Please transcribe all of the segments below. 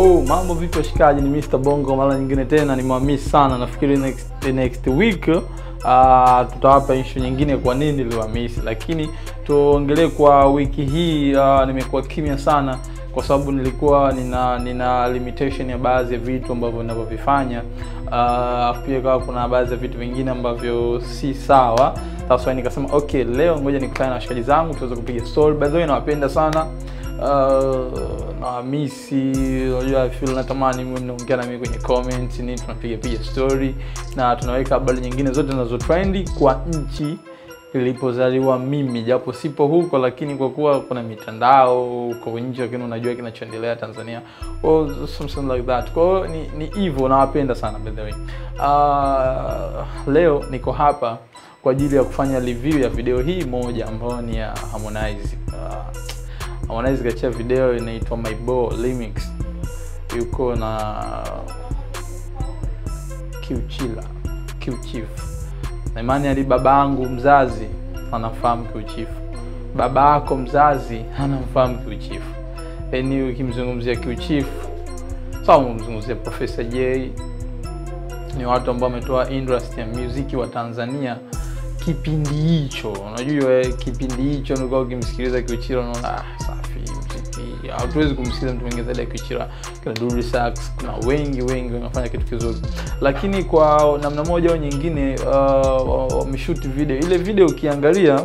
Yo, mambo vipi washikaji, ni Mr. Bongo mara nyingine tena, nimewamiss sana. Nafikiri next, next week uh, tutawapa issue nyingine kwa nini niliwamiss, lakini tuongelee kwa wiki hii. Uh, nimekuwa kimya sana kwa sababu nilikuwa nina nina limitation ya baadhi ya vitu ambavyo ninavyovifanya. Uh, pia kawa kuna baadhi ya vitu vingine ambavyo si sawa. Sasa nikasema okay, leo ngoja nikutane na washikaji zangu tuweze kupiga story. By the way, nawapenda sana uh, nawamisi. Unajua, I feel natamani mwe mnaongea na mimi kwenye comment nini, tunapiga piga story na tunaweka habari nyingine zote zinazo trendi kwa nchi nilipozaliwa mimi, japo sipo huko, lakini kwa kuwa kuna mitandao huko nje, lakini unajua kinachoendelea Tanzania or something like that. Kwa hiyo ni ni hivyo, nawapenda sana by the way. Uh, leo niko hapa kwa ajili ya kufanya review ya video hii moja ambayo ni ya Harmonize. Uh, Harmonize kachia video inaitwa My Bo Remix, yuko na Qchila Qchief na imani ali baba yangu mzazi anamfahamu Qchief, baba yako mzazi anamfahamu Qchief. Yaani ukimzungumzia Qchief sawa, umemzungumzia Profesa J, ni watu ambao wametoa industry ya muziki wa Tanzania kipindi hicho. Unajua kipindi hicho nilikuwa ukimsikiliza Qchila unaona ah, safi muziki, hatuwezi kumsikiliza mtu mwingine zaidi ya Qchila. Kuna Dully Sax, kuna wengi wengi wanafanya kitu kizuri, lakini kwa namna moja au nyingine wameshoot uh, video. Ile video ukiangalia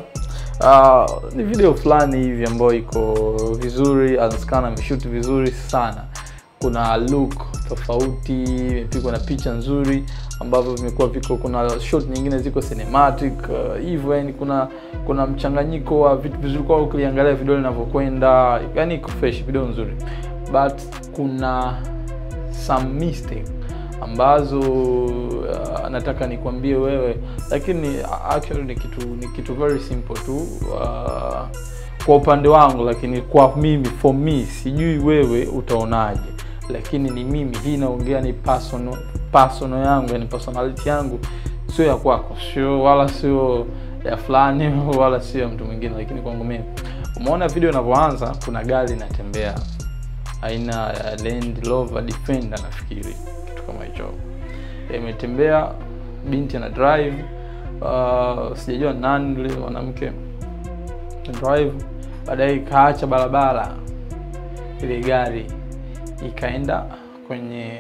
uh, ni video fulani hivi ambayo iko vizuri, Azkana ameshoot vizuri sana kuna look tofauti, imepigwa na picha nzuri ambavyo vimekuwa viko, kuna shot nyingine ziko cinematic hivyo, uh, yani kuna kuna mchanganyiko wa vitu vizuri, kwa ukiangalia video linavyokwenda, yani iko fresh, video nzuri, but kuna some mistake ambazo uh, nataka nikwambie wewe, lakini actually ni kitu ni kitu very simple tu uh, kwa upande wangu, lakini kwa mimi for me, sijui wewe utaonaje lakini ni mimi, hii naongea ni personal personal yangu, yani personality yangu, sio ya kwako, sio wala sio ya fulani wala sio ya mtu mwingine, lakini kwangu mimi. Umeona video inavyoanza, kuna gari inatembea aina ya Land Rover Defender, nafikiri kitu kama hicho, imetembea binti ana drive uh, sijajua nani yule mwanamke drive, baadaye ikaacha barabara ile gari ikaenda kwenye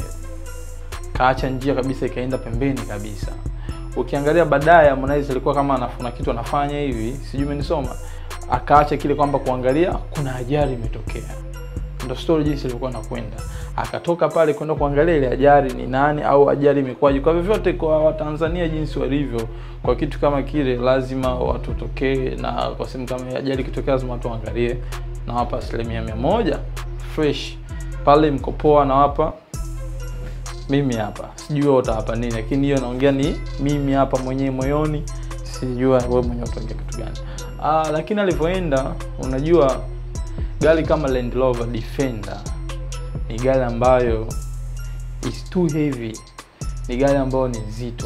kaacha njia kabisa, ikaenda pembeni kabisa. Ukiangalia baadaye, Harmonize alikuwa kama anafuna kitu anafanya hivi, sijui umenisoma, akaacha kile kwamba kuangalia kuna ajali imetokea. Ndio story jinsi ilikuwa nakwenda, akatoka pale kwenda kuangalia ile ajali ni nani au ajali imekwaje. Kwa vyovyote, kwa Watanzania jinsi walivyo, kwa kitu kama kile lazima watu tokee, na kwa sehemu kama ajali ikitokea lazima watu waangalie, na hapa asilimia mia moja fresh pale mko poa, nawapa mimi hapa, sijui wewe utawapa nini, lakini hiyo naongea ni mimi hapa mwenyewe moyoni, sijua wewe mwenyewe utaongea kitu gani. Ah, lakini alivyoenda, unajua gari kama Land Rover Defender ni gari ambayo is too heavy, ni gari ambayo ni nzito,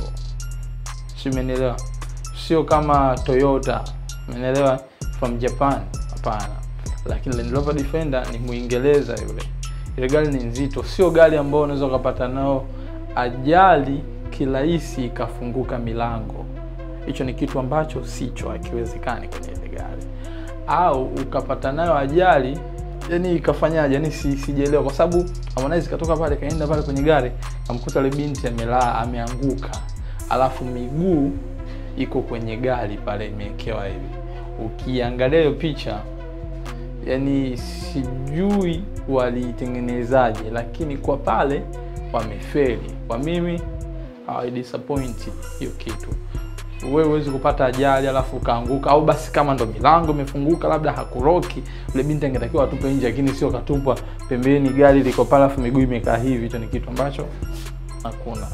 si umenielewa? Sio kama Toyota, umenielewa, from Japan, hapana. Lakini Land Rover Defender ni Muingereza yule ile gari ni nzito, sio gari ambayo unaweza ukapata nao ajali kirahisi ikafunguka milango. Hicho ni kitu ambacho sicho, hakiwezekani kwenye ile gari, au ukapata nayo ajali yani ikafanyaje, yani si sijaelewa, kwa sababu Harmonize katoka pale kaenda pale kwenye gari kamkuta ile binti amelaa ameanguka, alafu miguu iko kwenye gari pale imewekewa hivi. Ukiangalia hiyo picha yani sijui walitengenezaje, lakini kwa pale wamefeli. Kwa mimi hawa disappoint hiyo kitu. Wewe huwezi kupata ajali alafu ukaanguka, au basi kama ndo milango imefunguka labda hakuroki, ule binti angetakiwa atupe nje, lakini sio katupwa pembeni, gari liko pale alafu miguu imekaa hivi. Hicho ni kitu ambacho hakuna,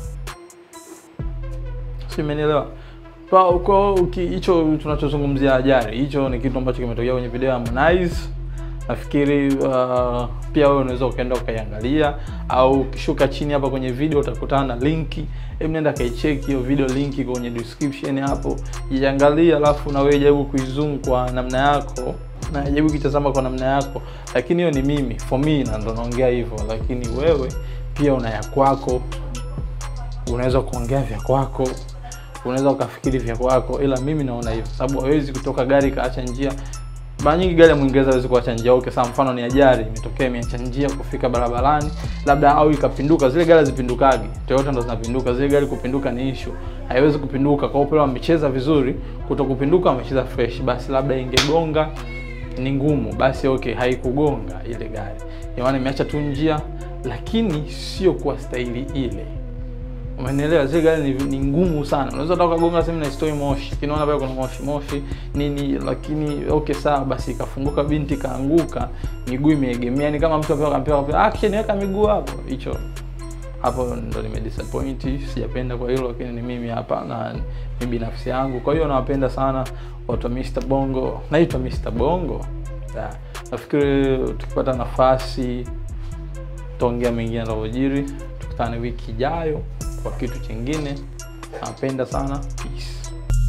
si umenielewa? Kwa hicho tunachozungumzia ajali, hicho ni kitu ambacho kimetokea kwenye video ya Harmonize. Nafikiri uh, pia wewe unaweza ukaenda ukaiangalia, au ukishuka chini hapa kwenye video utakutana na linki. Hebu nenda kaicheki hiyo video, linki kwenye description hapo, iangalia, alafu na wewe jaribu kuizoom kwa namna yako na ajabu ukitazama kwa namna yako, lakini hiyo ni mimi for me, na ndo naongea hivyo, lakini wewe pia una ya kwako, unaweza kuongea vya kwako, unaweza ukafikiri vya kwako, ila mimi naona hivyo, sababu hawezi kutoka gari kaacha njia mara nyingi gari ya Mwingereza hawezi kuacha njia. Okay, sawa, mfano ni ajali imetokea, imeacha njia kufika barabarani labda, au ikapinduka. Zile gari zipindukagi, Toyota ndo zinapinduka. Zile gari kupinduka ni issue, haiwezi kupinduka. Kwa hiyo wamecheza vizuri, kuto kupinduka wamecheza fresh, basi labda ingegonga ni ngumu, basi okay, haikugonga ile gari, maana imeacha tu njia, lakini sio kwa staili ile. Umenielewa? Zile gari ni, ni ngumu sana. Unaweza hata ukagonga sehemu na istoi moshi. Kinaona pale kuna moshi moshi nini, lakini okay sawa basi ikafunguka binti kaanguka, miguu imeegemea. Ni kama mtu apewa akampewa action weka miguu hapo. Hicho hapo ndo nime disappoint, sijapenda kwa hilo, lakini ni mimi hapa na ni binafsi yangu. Kwa hiyo nawapenda sana watu wa Mr Bongo. Naitwa Mr Bongo. Yeah. Nafikiri tukipata nafasi tutaongea mengine yanayojiri. Tukutane wiki ijayo kwa kitu chingine. Napenda sana. Peace.